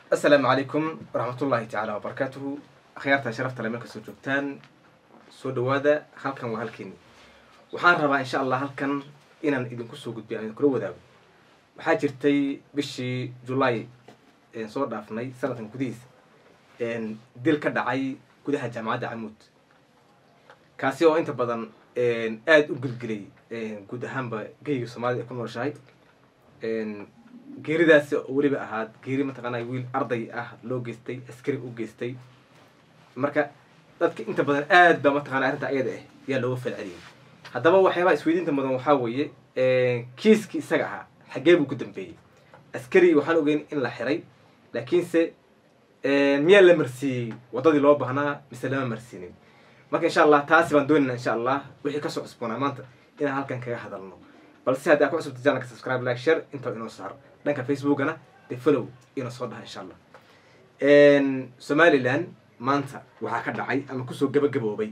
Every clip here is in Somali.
asalaamu calaykum waraxmatullaahi tacaala wabarakaatuhu akhyaarta sharafta le meel kasoo joogtaan soo dhawaada halkan waa halkeeni waxaan rabaa insha allah halkan inaan idinku soo gudbiyo aan idinkula wadaago waxaa jirtay bishii julaay soo dhaafnay sanadkan gudihiisa dil ka dhacay gudaha jaamacadda camuud kaasi oo inta badan aada u gelgelay guud ahaanba geyga soomaalida ay ku nooshahay geeridaasi oo weliba ahaad geeri mataqaanaa wiil arday ah loo geystay askari u geystay marka dadka inta badan aad baa mataqana arrinta ayada ah yaa looga falceliyay haddaba waxyaabaha isweydiinta mudan waxaa weeye kiiskii isaga ahaa xaggee buu ku dambeeyey askari waxaan ogeyn in la xiray laakiinse miyaa la marsiiyey waddadii loo baahnaa mise lama marsiinin marka insha allah taasi baan doonayna insha allah wixii kasoo cusboonaa maanta inaan halkan kaga hadalno balse haddii aa ku cusubta janalka subscribe like share inta inoo saaro dhanka facebookana de follow inoo soo dhaha insha allah somaliland maanta waxaa ka dhacay ama kusoo gabagaboobay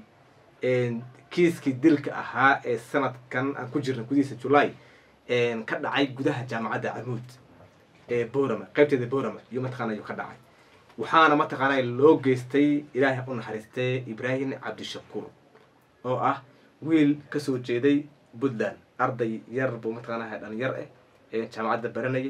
kiiskii dilka ahaa ee sanadkan aan ku jirna gudihiisa july ka dhacay gudaha jaamacadda camuud ee borama qaybteeda borama iyo mataqaana ayuu ka dhacay waxaana mataqaana loo geystay ilaahay u naxariistay ibraahim cabdishakuur oo ah wiil kasoo jeeday puntland arday yar buu mataqaana dhalinyar ah ee jaamacadda baranayay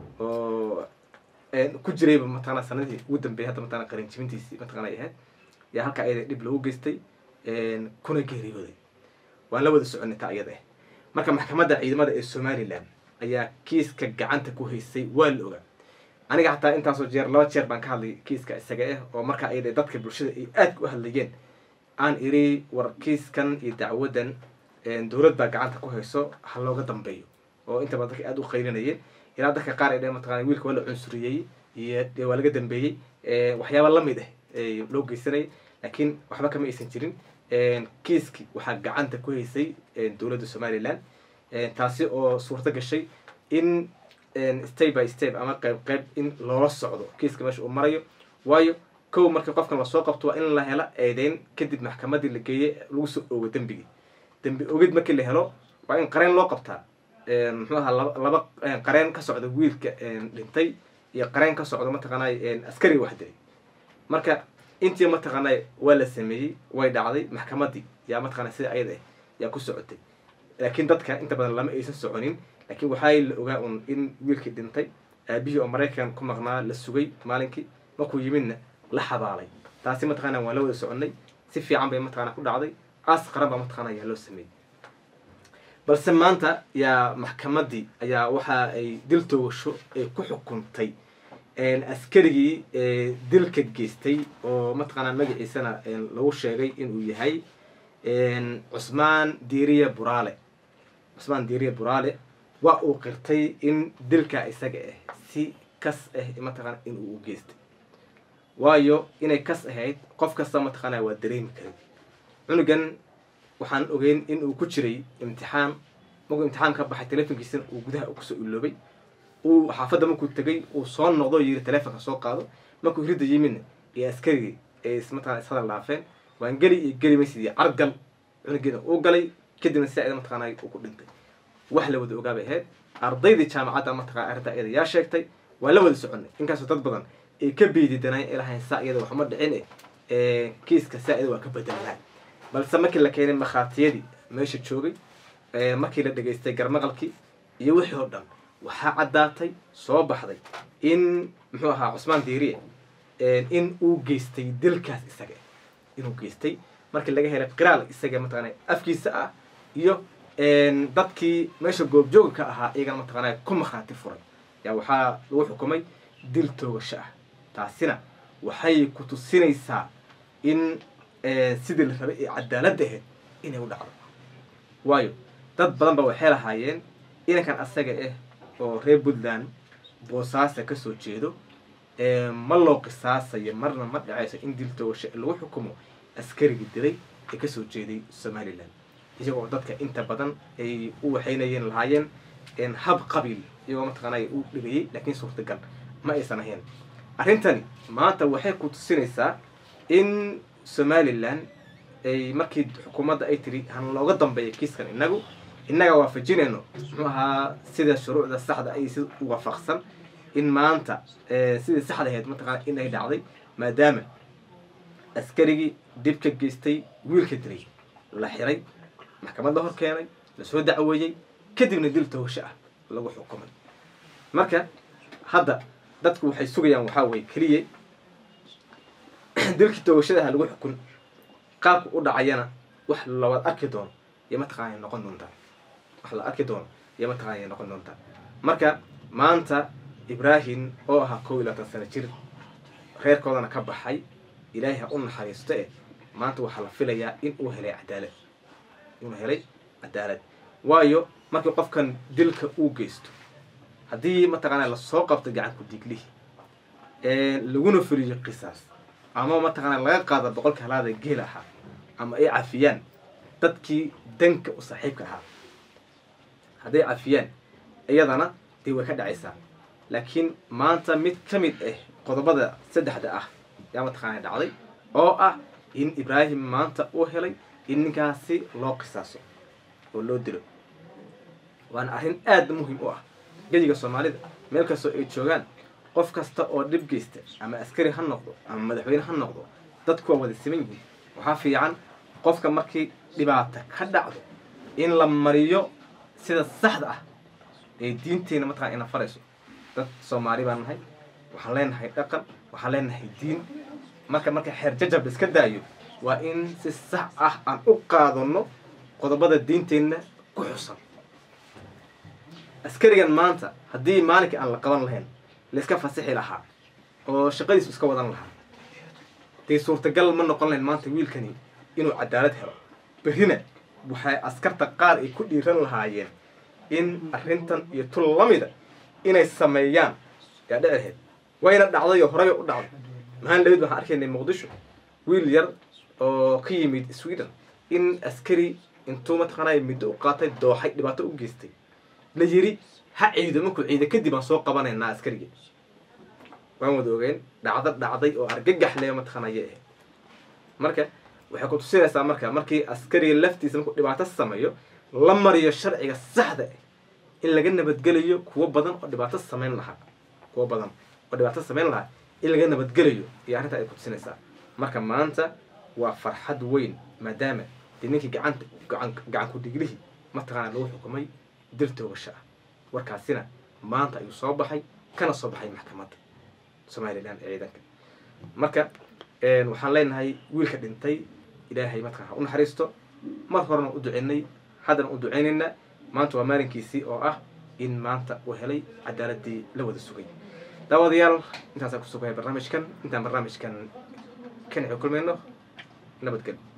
oo ku jirayba mataqana sanadii ugu dambeeyay hadda mataqana qalinjibintiisii mataqana ay ahayd yaa halkaa ayada dhib loogu geystay kuna geeriyooday waan la wada soconay taa iyada ah marka maxkamadda ciidamada ee somaliland ayaa kiiska gacanta ku haysay waa la ogaa aniga hataa intaasoo jeer laba jeer baan ka hadlay kiiska isaga ah oo markaa ayada dadka bulshada ay aadka u hadlayeen aan iri war kiiskan iyo dacwadan dowlad baa gacanta ku hayso ha looga dambeeyo oo inta badan dadka aada u qaylinayeen ilaa dadka qaar ay dheen mataqana wiilka waa la cunsuriyey iyo waa laga dambeeyey waxyaaba lamid ah loo geysanayay laakiin waxba kama aysan jirin kiiski waxaa gacanta ku haysay dowladda somaliland taasi oo suurto gashay in step by step ama qayb qayb in loola socdo kiiska meesha uu marayo waayo kow markii qofkan lasoo qabto waa in la helo eedeyn kadib maxkamadii la geeyey lagu soo oogo dembigii dembi ogid markii la helo waa in qareen loo qabtaa muxuu ahaa laba laba qareen ka socda wiilka dhintay iyo qareen ka socda mataqaanay askariga wax dilay marka intii mataqaanay waa la sameeyey way dhacday maxkamadii yaa mataqana sida ayada ah yaa ku socotay laakiin dadka inta badan lama aysan soconin laakiin waxaa la ogaa un in wiilkii dhintay aabihii oo maraykan ku maqnaa la sugay maalinkii markuu yimidna la xabaalay taasi mataqana waan la wada soconay si fiican bay mataqana ku dhacday aas qaran baa mataqana yaa loo sameeyey balse maanta yaa maxkamadii ayaa waxa ay dil toogasho ay ku xukuntay askarigii dilka geystay oo mataqaanaa magaciisana lagu sheegay inuu yahay cusmaan diiriya buraale cusmaan diiriya buraale waa uu qirtay in dilka isaga ah si kas ah mataqana inuu u geystay waayo inay kas ahayd qof kasta mataqaana waa dareemi karay cunugan waxaan ogeyn in uu ku jiray imtixaan markuu imtixaan ka baxay telefonkiisana uu gudaha kusoo iloobay uu xaafadda markuu tegay uu soo noqdo yiri telefonka soo qaado markuu ridda yimidna iyo askarigii ay mataqana ishadal dhaafeen waan geli iyo geli maysid iyo cargal cunugeeda uu galay kadibna si ayada mataqaana uu ku dhintay wax la wada ogaabay ahayd ardaydii jaamacadda mataqana arrinta ayada yaa sheegtay waan la wada soconay inkaasoo dad badan ay ka beedidanaayen ay lahayn saa iyada waxuma dhicin eh kiiska saa iyada waa ka bedelnaa balse markii la keenay makhaatiyadii meesha joogay markii la dhegaystay garmaqalkii iyo wixii oo dhan waxaa caddaatay soo baxday in muxuu ahaa cusmaan diiriye in uu geystay dilkaas isaga inuu geystay markii laga helay qiraal isaga mataqana afkiisa ah iyo dadkii meesha goobjooga ka ahaa iyagana mataqana ku makhaati furay yaa waxaa lagu xukumay dil toogasho ah taasina waxay ku tusinaysaa in sidii la rabay ee cadaaladda ahayd inay u dhacdo waayo dad badan ba waxay lahaayeen inankan asaga ah oo reer puntland boosaasa kasoo jeedo ma loo qisaasayo marna ma dhacayso in dil toogasho lagu xukumo askarigii dilay ee kasoo jeeday somaliland iyagoo dadka inta badan ay u waxaynayeen lahaayeen hab qabiil iyagoo mataqaana u dhigayay laakiin suurtagal ma aysan ahayn arrintani maanta waxay ku tusinaysaa in somaliland ay markii xukuumadda ay tiri han looga dambeeya kiiskan inagu innaga waafajinayno muxuu ahaa sida shuruucda saxda ay si waafaqsan in maanta sidii saxda ahayd mataqaana in ay dhacday maadaama askarigii dib ka geystay wiilka dilay la xiray maxkamad la hor keenay lasoo dacweeyey kadibna dil toosho ah lagu xukumay marka hadda dadku waxay sugayaan waxaa weye keliya dilkii toogashadaha lagu xukun qaabka u dhacayana wax lawaad arki doono iyo mataqaana noqon doontaa wax la arki doono iyo mataqaana noqon doontaa marka maanta ibraahim oo ahaa kow iyo labaatan sano jir reerkoodana ka baxay ilaahay ha u naxariisto eh maanta waxaa la filayaa in uu helay cadaalad inuu helay cadaalad waayo markii qofkan dilka uu geysto haddii mataqaana lasoo qabto gacanku diiglihi laguna fuliyo qisaas ama mataqaana laga qaado boqolka halaada geel ahaa ama ay cafiyaan dadkii danka u saaxiibka ahaa hadday cafiyaan iyadana dee way ka dhacaysaa laakiin maanta mid ka mid ah qodobada saddexda ah yaa mataqaana dhacday oo ah in ibraahim maanta uu helay in ninkaasi loo qisaaso oo loo dilo waana arrin aada muhim u ah geyiga soomaalida meel kastoo ay joogaan qof kasta oo dhib geysta ama askari ha noqdo ama madaxweyne ha noqdo dadku waa wada siman yihiin waxaa fiican qofka markii dhibaata ka dhacdo in la mariyo sida saxda ah ee diinteyna mataqana ina farayso dad soomaali baan nahay waxaan leenahay dhaqan waxaan leenahay diin marka marka xeer jajab iska daayo waa in si sax ah aan u qaadano qodobada diinteenna ku xusan askarigan maanta haddii maalinkii aan la qaban lahayn laiska fasixi lahaa oo shaqadiisu iska wadan lahaa dee suurtagal ma noqon lahayn maanta wiilkani inuu cadaalad helo berrina waxay askarta qaar ay ku dhiiran lahaayeen in arrintan iyo tul lamida inay sameeyaan yaa dhici lahayd wayna dhacdayoo horeyba u dhacday mahaan dhawid waxaan arkaynay muqdisho wiil yar oo ka yimid sweden in askari intuu mataqaanay middo u qaatay dooxay dhibaato u geystay la yiri ha ciido markuu ciida kadib aan soo qabanaynaa askarigii waan wada ogeyn dhacdo dhacday oo argagax le mataqaanaya ahayd marka waxay ku tusinaysaa marka markii askariga laftiisa markuu dhibaato sameeyo la mariyo sharciga saxda ah in laga nabadgelayo kuwo badan oo dhibaato samayn lahaa kuwo badan oo dhibaato samayn lahaa in laga nabadgelayo iyo arrintaa ay ku tusinaysaa marka maanta waa farxad weyn maadaama dee ninkii gacanta gacan gacanku dhiglihii mataqaana lagu xukumay dil toogasho ah warkaasina maanta ayuu soo baxay kana soo baxay maxkamadda somalilan ee ciidanka marka waxaan leenahay wiilka dhintay ilaahay mataqana ha u naxariisto mar horena u duceynay haddana u duceynaynaa maanta waa maalinkiisii oo ah in maanta uu helay cadaaladii la wada sugay daawadayaal intaasaan ku sugahay barnaamijkan intaan barnaamijkan kan kulmayno nabadgel